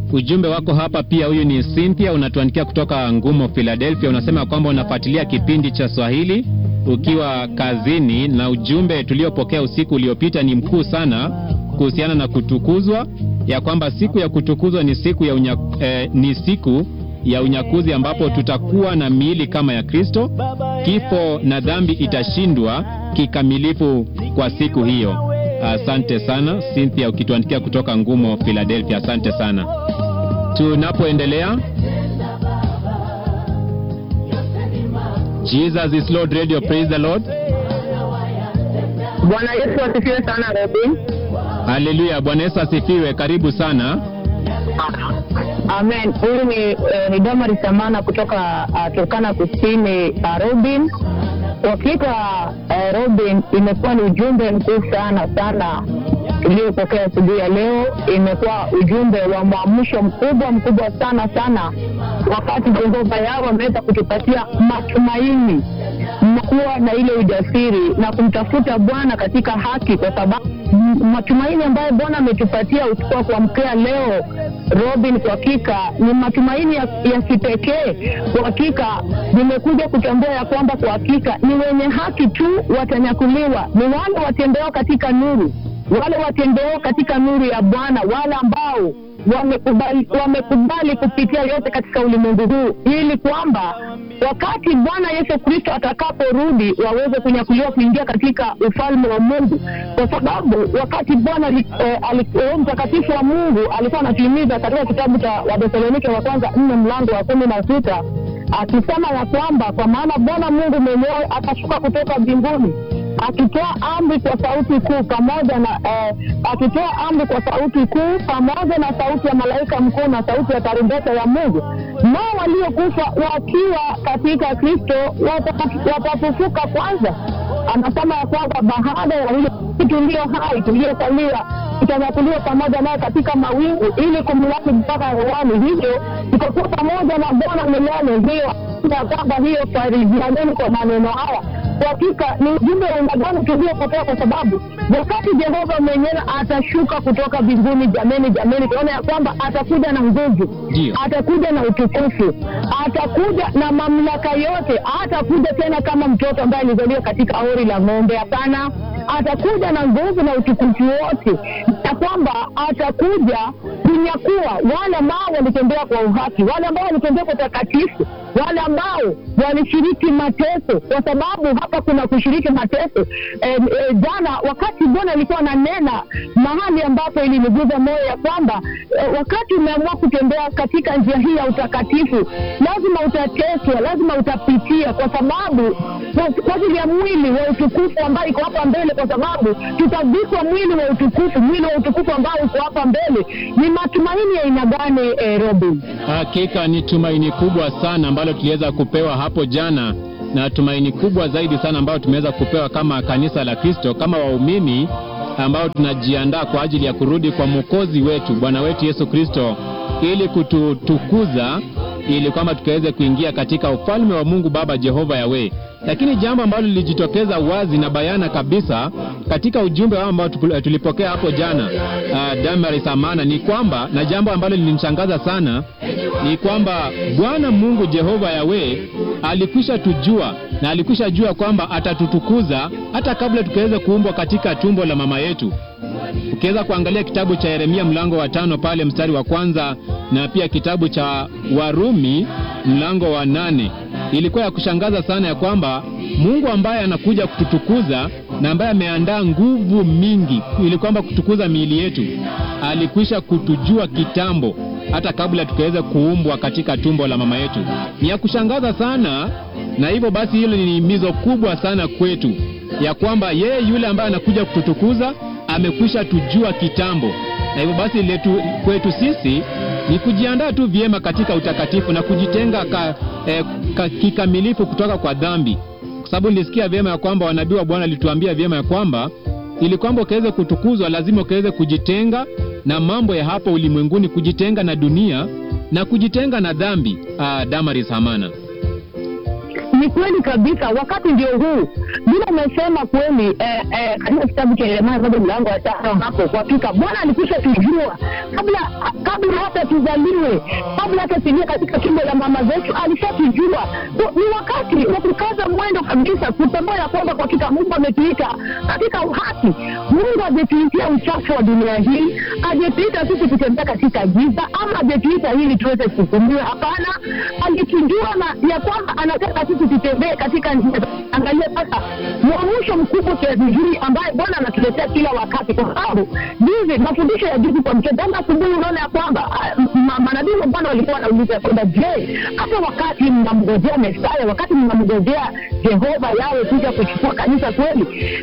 ujumbe wako hapa pia. Huyu ni Cynthia, unatuandikia kutoka Ngumo, Philadelphia. Unasema kwamba unafuatilia kipindi cha Swahili ukiwa kazini, na ujumbe tuliopokea usiku uliopita ni mkuu sana kuhusiana na kutukuzwa, ya kwamba siku ya kutukuzwa ni siku ya unya, eh, ni siku ya unyakuzi ambapo tutakuwa na miili kama ya Kristo. Kifo na dhambi itashindwa kikamilifu kwa siku hiyo. Asante sana Cynthia, ukituandikia kutoka Ngumo, Philadelphia. Asante sana. Tunapoendelea, Jesus is Lord Radio, praise the Lord. Bwana Yesu asifiwe sana Robin. Haleluya, Bwana Yesu asifiwe. Karibu sana. Amen. Huyu ni, eh, ni Damari Samana kutoka uh, Turkana Kusini uh, Robin. Hakika uh, Robin, imekuwa ni ujumbe mkuu sana sana tuliopokea asubuhi ya leo. Imekuwa ujumbe wa mwamsho mkubwa mkubwa sana sana, wakati Jehova yao wameweza kutupatia matumaini kuwa na ile ujasiri na kumtafuta Bwana katika haki, kwa sababu m- matumaini ambayo Bwana ametupatia usiku wa kuamkia leo Robin, kwa hakika ni matumaini ya, ya kipekee. Kwa hakika nimekuja kutambua ya kwamba kwa hakika ni wenye haki tu watanyakuliwa, ni wale watembeo katika nuru, wale watembeo katika nuru ya Bwana, wale ambao wamekubali, wamekubali kupitia yote katika ulimwengu huu, ili kwamba wakati Bwana Yesu Kristo atakaporudi waweze kunyakuliwa kuingia katika ufalme wa Mungu, kwa sababu wakati Bwana ali- eh, ali- Roho Mtakatifu wa Mungu alikuwa anatimiza katika kitabu cha Wathesalonike wa kwanza nne mlango wa kumi na sita akisema ya kwamba kwa maana Bwana Mungu mwenyewe atashuka kutoka mbinguni akitoa amri kwa sauti kuu pamoja na eh, akitoa amri kwa sauti kuu pamoja na sauti ya malaika mkuu na sauti ya tarumbeta ya Mungu, nao waliokufa wakiwa katika Kristo wata- watafufuka kwanza. Anasema ya kwamba baada ya hilo tulio hai tuliosalia tutanyakuliwa pamoja naye katika mawingu ili kumlaki mpaka hewani, hivyo tutakuwa pamoja na Bwana milele. Hiyo ya kwamba hiyo farijianeni kwa maneno haya kwa hakika ni ujumbe wa aina gani tuliopotea, kwa sababu wakati Jehova mwenyewe atashuka kutoka mbinguni, jameni, jameni, tunaona ya kwamba atakuja na nguvu, Ndio. atakuja na utukufu, atakuja na mamlaka yote, atakuja tena kama mtoto ambaye alizaliwa katika hori la ng'ombe. Hapana, atakuja na nguvu na utukufu wote, na kwamba atakuja kunyakua wale ambao walitembea kwa uhaki, wale ambao walitembea kwa utakatifu, wale ambao walishiriki mateso, kwa sababu hapa kuna kushiriki mateso. E, e, jana wakati Bwana alikuwa ananena mahali ambapo iliniguza moyo ya kwamba e, wakati umeamua kutembea katika njia hii ya utakatifu, lazima utateswa, lazima utapitia, kwa sababu kwa- kwa ajili ya mwili wa utukufu ambao iko hapa mbele, kwa sababu tutavikwa mwili wa utukufu, mwili wa utukufu ambao uko hapa mbele. Ni matumaini ya aina gani, eh, Robin? Hakika ni tumaini kubwa sana ambalo tuliweza kupewa hapo jana, na tumaini kubwa zaidi sana ambayo tumeweza kupewa kama kanisa la Kristo, kama waumini ambao tunajiandaa kwa ajili ya kurudi kwa mwokozi wetu Bwana wetu Yesu Kristo, ili kututukuza, ili kwamba tukaweze kuingia katika ufalme wa Mungu Baba Jehova Yawe. Lakini jambo ambalo lilijitokeza wazi na bayana kabisa katika ujumbe wao ambao tupu- tulipokea hapo jana, uh, Damaris Amana, ni kwamba na jambo ambalo lilinishangaza sana ni kwamba Bwana Mungu Jehova Yawe alikwisha tujua na alikwisha jua kwamba atatutukuza hata kabla tukaweza kuumbwa katika tumbo la mama yetu. Ukiweza kuangalia kitabu cha Yeremia mlango wa tano pale mstari wa kwanza na pia kitabu cha Warumi mlango wa nane ilikuwa ya kushangaza sana ya kwamba Mungu ambaye anakuja kututukuza na ambaye ameandaa nguvu mingi ili kwamba kutukuza miili yetu alikwisha kutujua kitambo hata kabla tukaweza kuumbwa katika tumbo la mama yetu. Ni ya kushangaza sana, na hivyo basi hilo ni himizo kubwa sana kwetu ya kwamba yeye yule ambaye anakuja kututukuza amekwisha tujua kitambo, na hivyo basi letu, kwetu sisi ni kujiandaa tu vyema katika utakatifu na kujitenga ka, eh, ka, kikamilifu kutoka kwa dhambi, kwa sababu nilisikia vyema ya kwamba wanabii wa Bwana alituambia vyema ya kwamba ili kwamba ukaweze kutukuzwa lazima ukaweze kujitenga na mambo ya hapa ulimwenguni, kujitenga na dunia na kujitenga na dhambi. Uh, Damaris Hamana. ni kweli kabisa, wakati ndio huu. Vile umesema kweli eh, eh, katika kitabu cha Yeremia moja mlango wa tano hapo, kwa hakika Bwana alikwisha tujua kabla kabla hata tuzaliwe, kabla hata tuingie katika tumbo la mama zetu, alishatujua. So, Ni wakati wa kukaza mwendo kabisa, kutambua ya kwamba kwa hakika Mungu ametuita katika uhaki. Mungu ametuitia uchafu wa dunia hii, ajetuita sisi kutembea katika giza, ama ajetuita ili tuweze kuhukumiwa? Hapana, alitujua na ya kwamba anataka sisi tutembee katika njia. Angalia sasa mwamusho mkubwa kiasi hii ambaye Bwana anatuletea kila wakati, kwa sababu juzi mafundisho ya juzi kwa mchana asubuhi, unaona ya kwamba ah, ma- manabii wa Bwana walikuwa wanauliza ya kwamba je, hata wakati mnamngojea Mesaya, wakati mnamngojea Jehova yawe kuja kuchukua kanisa kweli,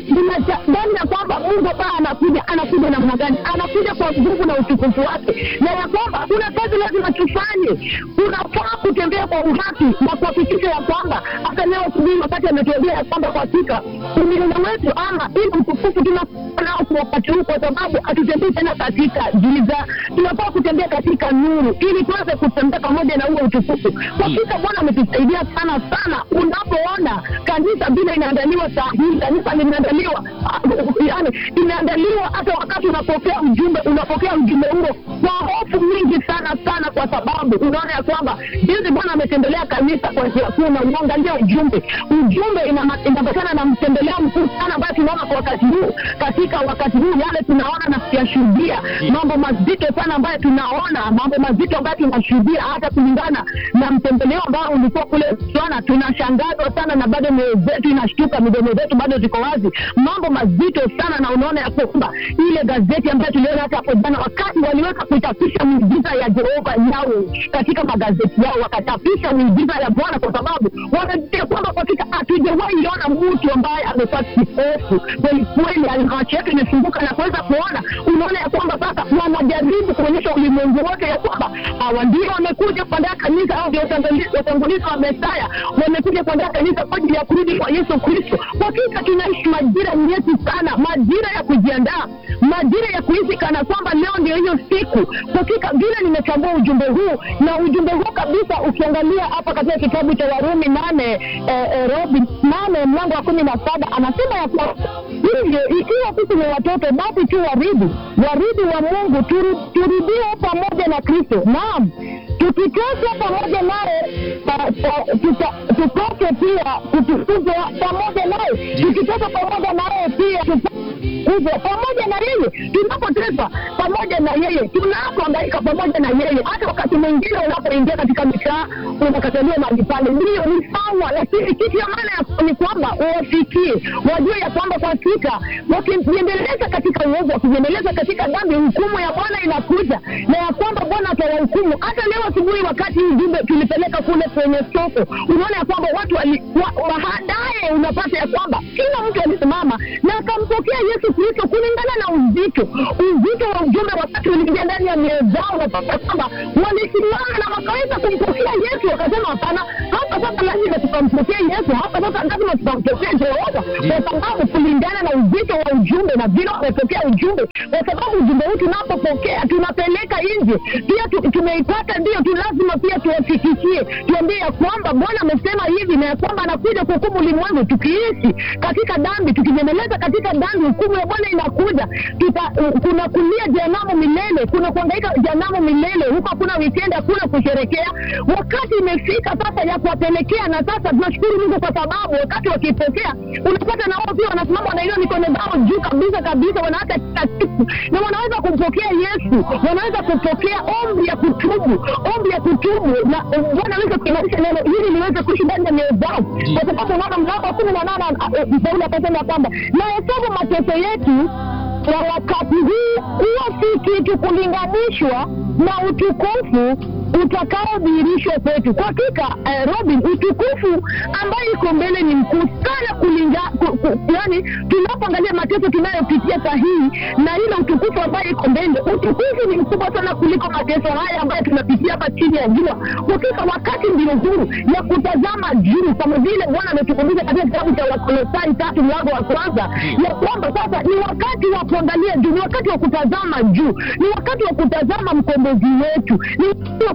ndani ya kwamba Mungu ambaye anakuja anakuja namna gani? Anakuja kwa nguvu na utukufu wake, na ya kwamba kuna kazi lazima tufanye. Tunafaa kutembea kwa uhaki na kuhakikisha ya kwamba hata leo asubuhi, wakati ametuambia ya kwamba kwa hakika umilele wetu ama ili utukufu tunafaa nao kwa wakati huu, kwa sababu hatutembei tena katika giza, tunafaa kutembea katika nuru ili tuweze kutembea pamoja na huo utukufu. Kwa hakika Bwana ametusaidia sana sana. Unapoona kanisa vile inaandaliwa saa hii, kanisa limeandaliwa ah, yani imeandaliwa hata wakati unapokea ujumbe, unapokea ujumbe huo kwa hofu mingi sana sana, kwa sababu unaona ya kwamba jinsi Bwana ametembelea kanisa kwa njia kuu, na uangalia ujumbe, ujumbe ina- inaambatana na mtembeleo mkuu sana ambayo tunaona kwa wakati huu, katika wakati huu yale tunaona na kuyashuhudia mambo mazito sana ambayo tunaona, mambo mazito ambayo tunashuhudia, hata kulingana na mtembeleo ambao ulikuwa kule Botswana. Tunashangazwa sana na bado mioyo zetu inashtuka, midomo zetu bado ziko wazi, mambo mazito sana, na unaona ya kwamba ile gazeti ambayo tuliona hata hapo jana, wakati waliweza kuitapisha miujiza ya Jehova yao katika magazeti yao, wakachapisha miujiza ya Bwana kwa sababu wanajua kwamba kwa hakika hatujawahi iona mtu ambaye amekuwa kipofu kweli kweli, macho yake imefunguka na kuweza kuona. Unaona ya kwamba sasa wanajaribu kuonyesha ulimwengu wote ya kwamba hawa ndio wamekuja kuandaa kanisa, au ndio watangulizi watangulizi wa Mesaya, wamekuja kuandaa kanisa kwa ajili ya kurudi kwa Yesu Kristo. Kwa hakika tunaishi majira nyeti sana, majira ya kujiandaa, majira ya kuhisi kana kwamba leo ndio hiyo siku. Kwa hakika vile nimechambua ujumbe huu na ujumbe huu kabisa, ukiangalia hapa katika kitabu cha Warumi nane eh, eh, Robi nane mlango wa kumi na saba anasema ya kwamba hivyo ikiwa sisi ni watoto basi tu warithi warithi wa Mungu, turu- turudie pamoja na Kristo. Naam, tukiteswa pamoja naye pa- pa- tuta- tupate pia kutukuzwa pamoja naye, tukiteswa pamoja naye pia tukuzwa pamoja na yeye. Tunapoteswa pamoja na yeye, tunapohangaika pamoja na yeye, hata wakati mwingine unapoingia katika mitaa unakataliwa mahali pale, ndio ni sawa, lakini kitu ya maana ya- ni kwamba uwafikie, wajue ya kwamba kwa hakika wakijiendeleza katika uovu, wakijiendeleza katika dhambi, hukumu ya Bwana inakuja na ya kwamba Bwana atawahukumu. Hata leo asubuhi, wakati ujumbe tulipeleka kule kwenye soko, unaona ya kwamba watu wali- wa- baadaye unapata ya kwamba kila mtu alisimama na akampokea Yesu Kristo kulingana na uzito uzito wa ujumbe. Wakati uliingia ndani ya mioyo zao, unapata kwamba walisimama na wakaweza kumpokea Yesu, wakasema hapana, hapa sasa lazima tukampokea Yesu, hapa sasa lazima tukampokea Jehova, kwa sababu kulingana na uzito wa ujumbe na vile wamepokea ujumbe, kwa sababu ujumbe huu tunapopokea tunapeleka nje pia tu, tumeipata ndio tu, lazima pia tuwafikishie, tuambie ya kwamba Bwana amesema hivi na ya kwamba anakuja kuhukumu ulimwengu. Tukiishi katika dhambi, tukijiendeleza katika dhambi, hukumu ya Bwana inakuja. Tuta, kuna kulia jehanamu milele, kuna kuangaika jehanamu milele, huko hakuna weekend, hakuna kusherekea. Wakati imefika sasa ya kuwapelekea, na sasa tunashukuru Mungu kwa sababu wakati wakipokea, unapata na wao pia wanasimama wanainua mikono zao juu kabisa kabisa, wanaacha kila kitu na wanaweza kumpokea Yesu, wanaweza kupokea ombi ya kutubu, ombi ya kutubu, na Bwana aweze kuimarisha neno hili liweze kuishi ndani ya mioyo zao, kwa sababu unaona mlango wa kumi na nane Paulo akasema kwamba na hesabu mateso yetu kwa wakati huu kuwa si kitu kulinganishwa na utukufu utakaodhihirishwa kwetu. Kwa hakika eh, Robin, utukufu ambayo iko mbele ni mkuu sana kulinga, ku, ku, yani tunapoangalia mateso tunayopitia sahihi na ile utukufu ambayo iko mbele, utukufu ni mkubwa sana kuliko mateso haya ambayo tunapitia hapa chini ya jua. Kwa hakika wakati ndio huru ya kutazama juu, kama vile Bwana ametukumbusha katika kitabu cha Wakolosai tatu mlango wa kwanza ya kwamba sasa ni wakati wa kuangalia juu, ni wakati wa kutazama juu, ni wakati wa kutazama mkombozi wetu, ni wakati wa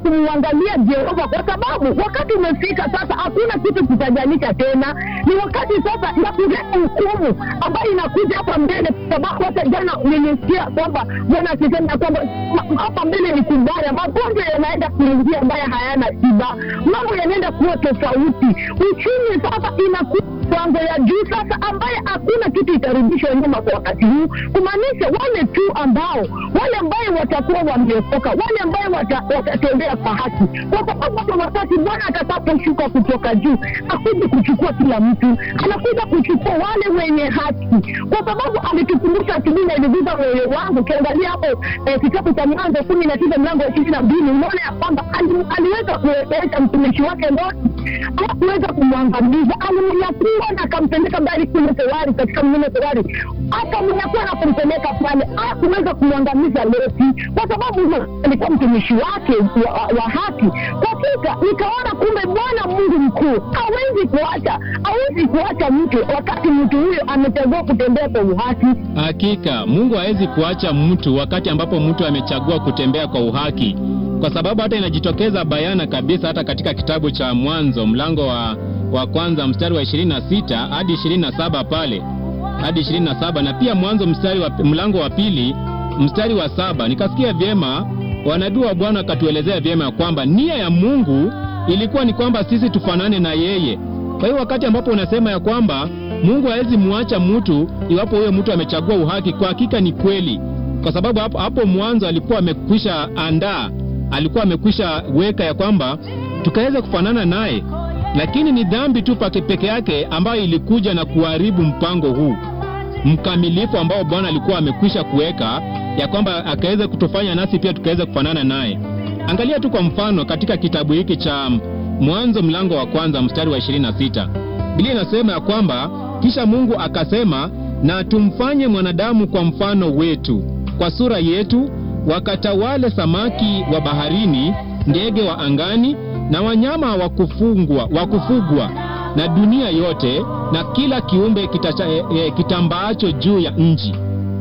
kumwangalia Jehova, kwa sababu wakati umefika sasa, hakuna kitu kitajanisha tena. Ni wakati sasa ya kuleta hukumu ambayo inakuja hapa mbele, kwa sababu hata jana nilisikia kwamba Bwana akisema kwamba ma- hapa mbele ni kubaya, magonjwa yanaenda kuingia ambayo hayana tiba, mambo yanaenda kuwa tofauti, uchumi sasa inakuwa kiwango ya juu sasa, ambaye hakuna kitu itarudishwa nyuma kwa wakati huu, kumaanisha wale tu ambao wale ambaye watakuwa wameokoka, wale ambaye wata, watatembea kwa haki, kwa sababu hata wakati Bwana atakaposhuka kutoka juu akuja kuchukua kila mtu, anakuja kuchukua wale wenye haki, kwa sababu alitukumbusha asubuhi na iliguza moyo wangu. Ukiangalia hapo eh, kitabu cha Mwanzo kumi na tisa mlango wa ishirini na mbili unaona ya kwamba ali- aliweza kuweka mtumishi wake Loti, hakuweza kumwangamiza, alimnyakua na akampeleka mbali kule Sewari, katika mlima Sewari, akamnyakua na kumpeleka pale, hakuweza kumwangamiza Loti kwa sababu alikuwa mtumishi wake wa, wa haki. Kwa hakika nikaona kumbe Bwana Mungu mkuu hawezi kuacha, hawezi kuacha mtu wakati mtu huyo amechagua kutembea kwa uhaki. Hakika Mungu hawezi kuacha mtu wakati ambapo mtu amechagua kutembea kwa uhaki, kwa sababu hata inajitokeza bayana kabisa hata katika kitabu cha Mwanzo mlango wa, wa kwanza mstari wa 26 hadi 27 pale hadi 27 na pia Mwanzo mstari wa, mlango wa pili mstari wa saba nikasikia vyema wanabii wa Bwana wakatuelezea vyema ya kwamba nia ya Mungu ilikuwa ni kwamba sisi tufanane na yeye. Kwa hiyo wakati ambapo unasema ya kwamba Mungu hawezi muacha mtu iwapo huyo mtu amechagua uhaki, kwa hakika ni kweli, kwa sababu hapo, hapo mwanzo alikuwa amekwisha andaa, alikuwa amekwisha weka ya kwamba tukaweza kufanana naye, lakini ni dhambi tu pake peke yake ambayo ilikuja na kuharibu mpango huu mkamilifu ambao Bwana alikuwa amekwisha kuweka ya kwamba akaweza kutufanya nasi pia tukaweza kufanana naye. Angalia tu kwa mfano katika kitabu hiki cha Mwanzo mlango wa kwanza mstari wa 26. Biblia inasema ya kwamba kisha Mungu akasema, na tumfanye mwanadamu kwa mfano wetu, kwa sura yetu, wakatawale samaki wa baharini, ndege wa angani na wanyama wa kufungwa wa kufugwa na dunia yote na kila kiumbe kitacha, e, e, kitambaacho juu ya nchi.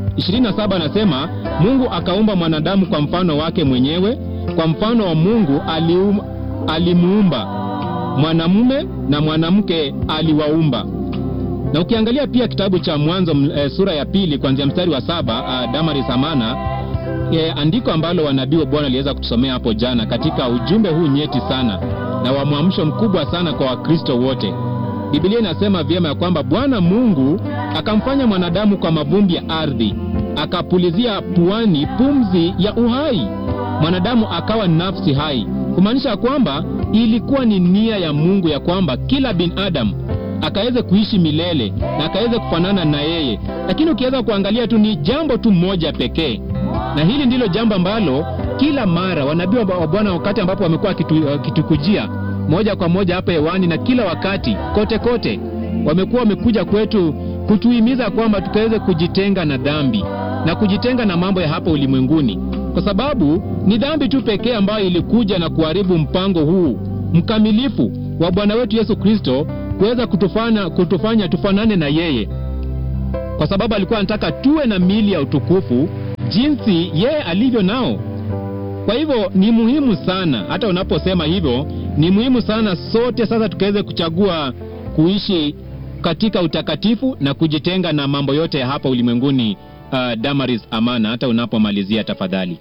27 anasema Mungu akaumba mwanadamu kwa mfano wake mwenyewe, kwa mfano wa Mungu alium, alimuumba mwanamume na mwanamke aliwaumba. Na ukiangalia pia kitabu cha Mwanzo e, sura ya pili kuanzia mstari wa saba a, Damari Samana e, andiko ambalo wanabii wa Bwana aliweza kutusomea hapo jana katika ujumbe huu nyeti sana na wa mwamsho mkubwa sana kwa Wakristo wote. Biblia inasema vyema ya kwamba Bwana Mungu akamfanya mwanadamu kwa mavumbi ya ardhi, akapulizia puani pumzi ya uhai, mwanadamu akawa nafsi hai, kumaanisha kwamba ilikuwa ni nia ya Mungu ya kwamba kila binadamu akaweze kuishi milele na akaweze kufanana na yeye. Lakini ukiweza kuangalia tu ni jambo tu moja pekee, na hili ndilo jambo ambalo kila mara wanabii wa Bwana wakati ambapo wamekuwa kitukujia moja kwa moja hapa hewani na kila wakati kote kote, wamekuwa wamekuja kwetu kutuhimiza kwamba tukaweze kujitenga na dhambi na kujitenga na mambo ya hapa ulimwenguni, kwa sababu ni dhambi tu pekee ambayo ilikuja na kuharibu mpango huu mkamilifu wa Bwana wetu Yesu Kristo kuweza kutufanya, kutufanya tufanane na yeye, kwa sababu alikuwa anataka tuwe na mili ya utukufu jinsi yeye alivyo nao. Kwa hivyo ni muhimu sana, hata unaposema hivyo, ni muhimu sana sote sasa tukaweze kuchagua kuishi katika utakatifu na kujitenga na mambo yote ya hapa ulimwenguni. Uh, Damaris Amana, hata unapomalizia tafadhali.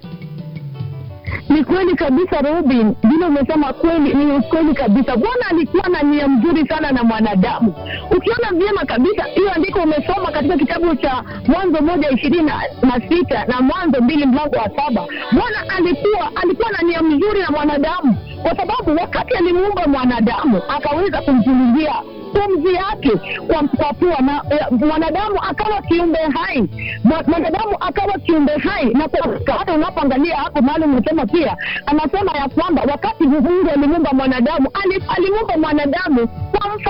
Ni kweli kabisa Robin, vile umesema kweli, ni kweli kabisa. Bwana alikuwa na nia mzuri sana na mwanadamu. Ukiona vyema kabisa hiyo andiko umesoma katika kitabu cha Mwanzo moja ishirini na sita na Mwanzo mbili mlango wa saba Bwana alikuwa alikuwa na nia mzuri na mwanadamu, kwa sababu wakati alimuumba mwanadamu akaweza kumpulizia pumzi yake kwa, kwa pua na mwanadamu akawa kiumbe hai, mwanadamu akawa kiumbe hai. Na kwa hata unapoangalia hapo mahali umesema pia, anasema ya kwamba wakati Mungu alimuumba mwanadamu, alimuumba mwanadamu kwa mfano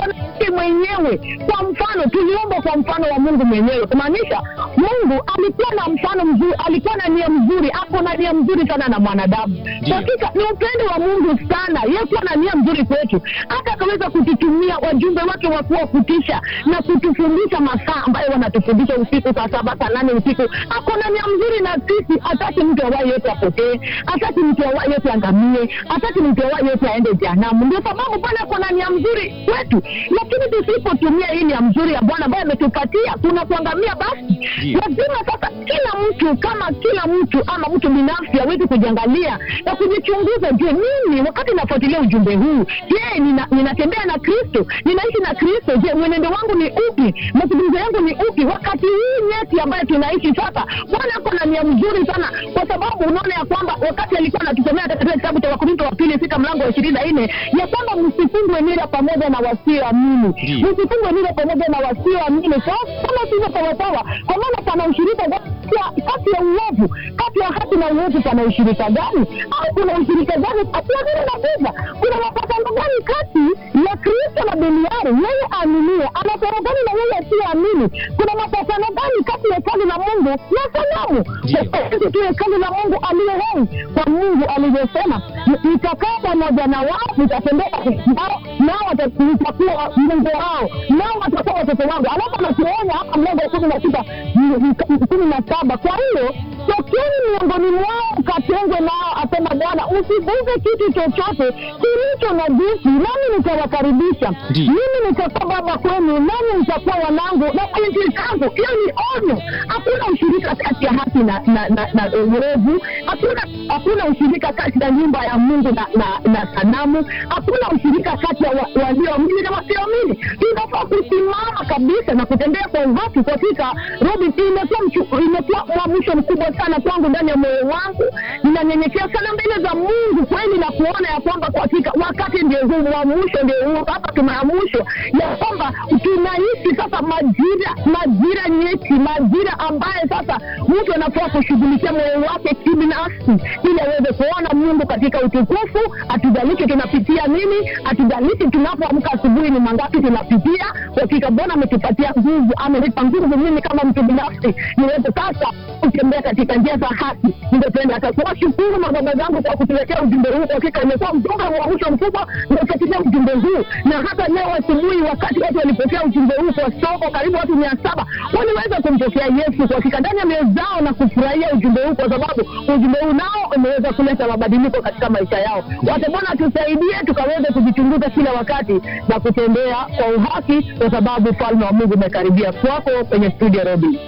yeye mwenyewe kwa mfano tuliumbwa kwa mfano wa mungu mwenyewe kumaanisha mungu alikuwa na mfano mzuri alikuwa na nia mzuri ako na nia mzuri sana na mwanadamu Ndiyo. hakika ni upendo wa mungu sana yeye kuwa na nia mzuri kwetu hata akaweza kututumia wajumbe wake wakuwa kutisha na kutufundisha masaa ambayo wanatufundisha usiku saa saba saa nane usiku ako na nia mzuri na sisi hataki mtu awaye yote apotee hataki mtu awaye yote angamie hataki mtu awaye yote aende jehanamu ndio sababu bwana ako na nia mzuri kwetu lakini tusipotumia hii nia mzuri ya bwana ambayo ametupatia kuna kuangamia basi Ndiyo. lazima sasa kila mtu kama kila mtu ama mtu binafsi awezi kujiangalia na kujichunguza je mimi wakati nafuatilia ujumbe huu je nina, ninatembea na kristo ninaishi na kristo je mwenendo wangu ni upi mazungumzo yangu ni upi wakati hii nyeti ambayo tunaishi sasa bwana ako na nia mzuri sana kwa sababu unaona ya kwamba wakati alikuwa anatusomea katika kitabu cha wakorinto wa pili sita mlango wa ishirini na nne ya kwamba msifungwe nira pamoja na wasioamini Ndiyo. msifungwe nira pamoja na wasioamini Sasa, kama sivyo sawasawa kwa maana pana ushirika gani kati ya- kati ya uovu kati ya haki na uovu pana ushirika gani au kuna ushirika gani kati ya vile na giza kuna mapatano gani kati ya kristo na duniani yeye aaminie anapero gani na yeye asiyeamini kuna mapatano gani kati ya hekalu la mungu na sanamu Ndiyo. sisi tu hekalu la mungu aliye hai kwa mungu alivyosema nitakaa pamoja na wao nitatembea nao nao wata- nitakuwa mungu wao nao watakuwa watoto wangu alafu anatuonya hapa mlango wa kumi na sita m- m- kumi na saba kwa hiyo tokeni miongoni mwao katengwe nao asema bwana usiguze kitu chochote kilicho na jisi nami nitawakaribisha Ndiyo. mimi nitakuwa baba kwenu nami nitakuwa wanangu na binti zangu hiyo ni onyo hakuna ushirika kati ya haki na na, na, na uovu hakuna hakuna ushirika kati ya nyumba ya mungu na, na, na sanamu hakuna ushirika kati ya wa- walioamini na wasioamini tunafaa kusimama kabisa na kutembea kwa uhaki katika robin imekuwa mchu- imekuwa mwamsho mkubwa sana kwangu ndani ya moyo wangu ninanyenyekea sana mbele za mungu kweli na kuona ya kwamba kwa hakika wakati ndio huu mwamsho ndio huu hapa tumeamshwa ya kwamba tunaishi sasa majira majira nyeti majira ambaye sasa mtu anafaa kushughulikia moyo wake kibinafsi ili aweze kuona mungu katika utukufu hatujalishi tunapitia nini hatujalishi tunapoamka asubuhi ni mangapi tunapitia kwa hakika bwana ametupatia nguvu amenipa nguvu mimi kama mtu binafsi niweze sasa kutembea katika njia za haki ningependa hata kuwashukuru mababa zangu kwa kutuletea ujumbe huu kwa hakika imekuwa mjumbe wa mwisho mkubwa ndio katika ujumbe huu na hata leo asubuhi wakati watu walipokea ujumbe huu kwa soko karibu watu mia saba waliweza kumpokea yesu kwa hakika ndani ya mioyo zao na kufurahia ujumbe huu kwa sababu ujumbe huu nao umeweza kuleta mabadiliko katika maisha yao wate bwana tusaidie tukaweze kujichunguza kila wakati na kutembea kwa uhaki kwa sababu ufalme wa mungu umekaribia kwako kwenye studio robi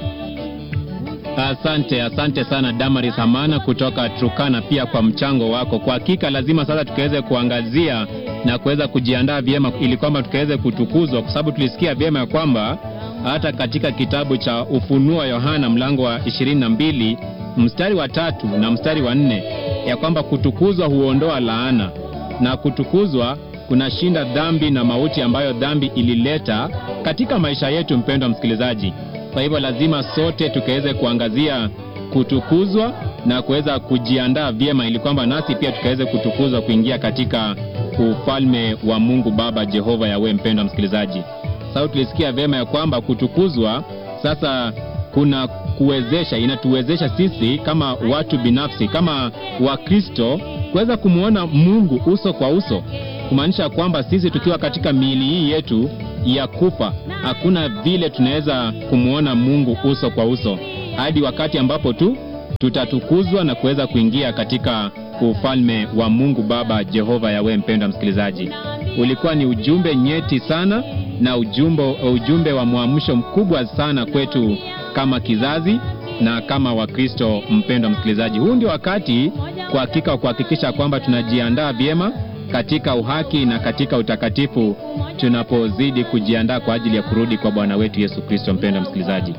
Asante, asante sana Damaris Hamana kutoka Turkana, pia kwa mchango wako. Kwa hakika lazima sasa tukaweze kuangazia na kuweza kujiandaa vyema, ili kwamba tukaweze kutukuzwa, kwa sababu tulisikia vyema ya kwamba hata katika kitabu cha Ufunuo Yohana mlango wa 22 mstari wa tatu na mstari wa nne ya kwamba kutukuzwa huondoa laana na kutukuzwa kunashinda dhambi na mauti ambayo dhambi ilileta katika maisha yetu, mpendwa msikilizaji. Kwa hivyo lazima sote tukaweze kuangazia kutukuzwa na kuweza kujiandaa vyema, ili kwamba nasi pia tukaweze kutukuzwa kuingia katika ufalme wa Mungu Baba Jehova Yawe. Mpendwa msikilizaji, sasa tulisikia vyema ya kwamba kutukuzwa sasa kuna kuwezesha, inatuwezesha sisi kama watu binafsi, kama Wakristo kuweza kumwona Mungu uso kwa uso, kumaanisha kwamba sisi tukiwa katika miili hii yetu ya kufa, hakuna vile tunaweza kumwona Mungu uso kwa uso hadi wakati ambapo tu tutatukuzwa na kuweza kuingia katika ufalme wa Mungu Baba Jehova Yawe. Mpendwa msikilizaji, ulikuwa ni ujumbe nyeti sana na ujumbe, ujumbe wa mwamsho mkubwa sana kwetu kama kizazi na kama Wakristo. Mpendwa msikilizaji, huu ndio wakati kwa hakika wa kuhakikisha kwamba tunajiandaa vyema katika uhaki na katika utakatifu tunapozidi kujiandaa kwa ajili ya kurudi kwa Bwana wetu Yesu Kristo. Mpendwa msikilizaji,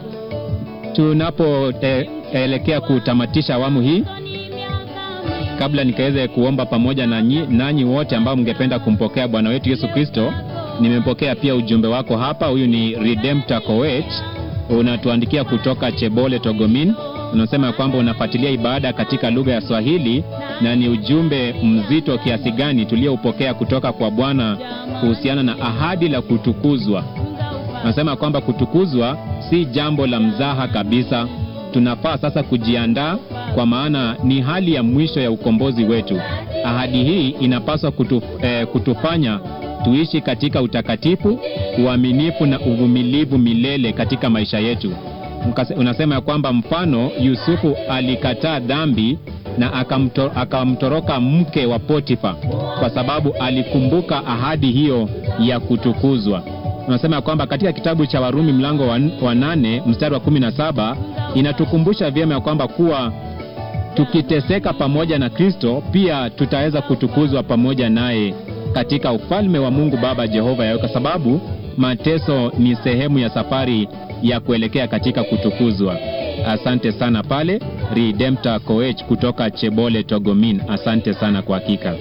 tunapoelekea kutamatisha awamu hii, kabla nikaweze kuomba pamoja na nyi- nanyi wote ambao mngependa kumpokea Bwana wetu Yesu Kristo, nimempokea pia ujumbe wako hapa. Huyu ni Redemptor Koech, unatuandikia kutoka Chebole, Togomin. Unasema ya kwamba unafuatilia ibada katika lugha ya Swahili na ni ujumbe mzito kiasi gani tulioupokea kutoka kwa Bwana kuhusiana na ahadi la kutukuzwa. Nasema kwamba kutukuzwa si jambo la mzaha kabisa. Tunafaa sasa kujiandaa, kwa maana ni hali ya mwisho ya ukombozi wetu. Ahadi hii inapaswa kutu, eh, kutufanya tuishi katika utakatifu, uaminifu na uvumilivu milele katika maisha yetu. Mkase- Unasema ya kwamba mfano Yusufu alikataa dhambi na akamto, akamtoroka mke wa Potifa kwa sababu alikumbuka ahadi hiyo ya kutukuzwa. Unasema ya kwamba katika kitabu cha Warumi mlango wa, wa nane mstari wa kumi na saba inatukumbusha vyema ya kwamba kuwa tukiteseka pamoja na Kristo pia tutaweza kutukuzwa pamoja naye katika ufalme wa Mungu Baba Jehova Yawe, kwa sababu mateso ni sehemu ya safari ya kuelekea katika kutukuzwa. Asante sana pale Redemptor Koech kutoka Chebole Togomin, asante sana kwa hakika.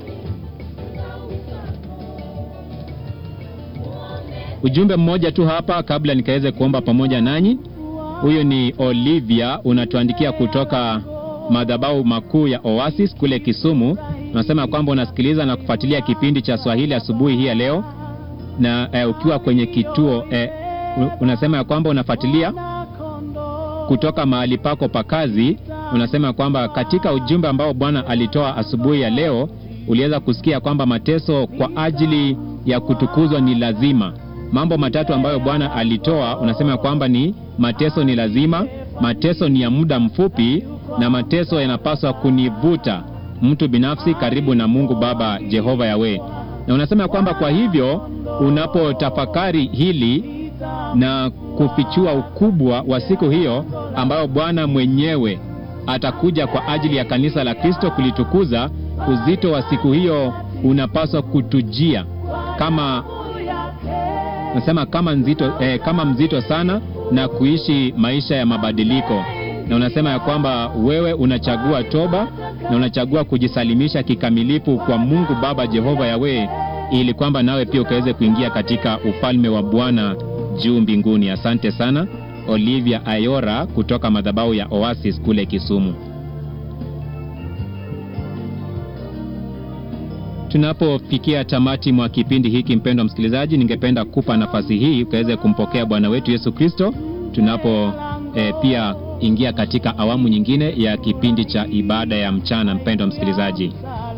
Ujumbe mmoja tu hapa kabla nikaweze kuomba pamoja nanyi. Huyu ni Olivia, unatuandikia kutoka madhabahu makuu ya Oasis kule Kisumu. Unasema kwamba unasikiliza na kufuatilia kipindi cha Swahili asubuhi hii ya leo na eh, ukiwa kwenye kituo eh, u- unasema ya kwamba unafuatilia kutoka mahali pako pa kazi. Unasema kwamba katika ujumbe ambao Bwana alitoa asubuhi ya leo uliweza kusikia kwamba mateso kwa ajili ya kutukuzwa ni lazima. Mambo matatu ambayo Bwana alitoa, unasema kwamba ni mateso ni lazima, mateso ni ya muda mfupi, na mateso yanapaswa kunivuta mtu binafsi karibu na Mungu Baba Jehova Yawe. Na unasema kwamba kwa hivyo unapotafakari hili na kufichua ukubwa wa siku hiyo ambayo Bwana mwenyewe atakuja kwa ajili ya kanisa la Kristo kulitukuza, uzito wa siku hiyo unapaswa kutujia kama nasema kama nzito, eh, kama mzito sana na kuishi maisha ya mabadiliko, na unasema ya kwamba wewe unachagua toba na unachagua kujisalimisha kikamilifu kwa Mungu Baba Jehova Yawe, ili kwamba nawe pia ukaweze kuingia katika ufalme wa Bwana juu mbinguni. Asante sana Olivia Ayora kutoka madhabahu ya Oasis kule Kisumu. Tunapofikia tamati mwa kipindi hiki, mpendwa msikilizaji, ningependa kupa nafasi hii ukaweze kumpokea Bwana wetu Yesu Kristo tunapo eh, pia ingia katika awamu nyingine ya kipindi cha ibada ya mchana. Mpendwa msikilizaji,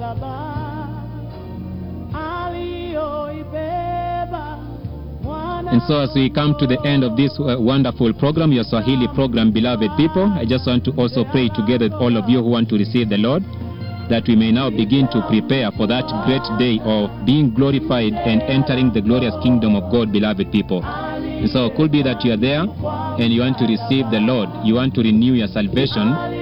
And so, as we come to the end of this uh, wonderful program, your Swahili program, beloved people, I just want to also pray together with all of you who want to receive the Lord, that we may now begin to prepare for that great day of being glorified and entering the glorious kingdom of God, beloved people. And so, it could be that you are there and you want to receive the Lord, you want to renew your salvation,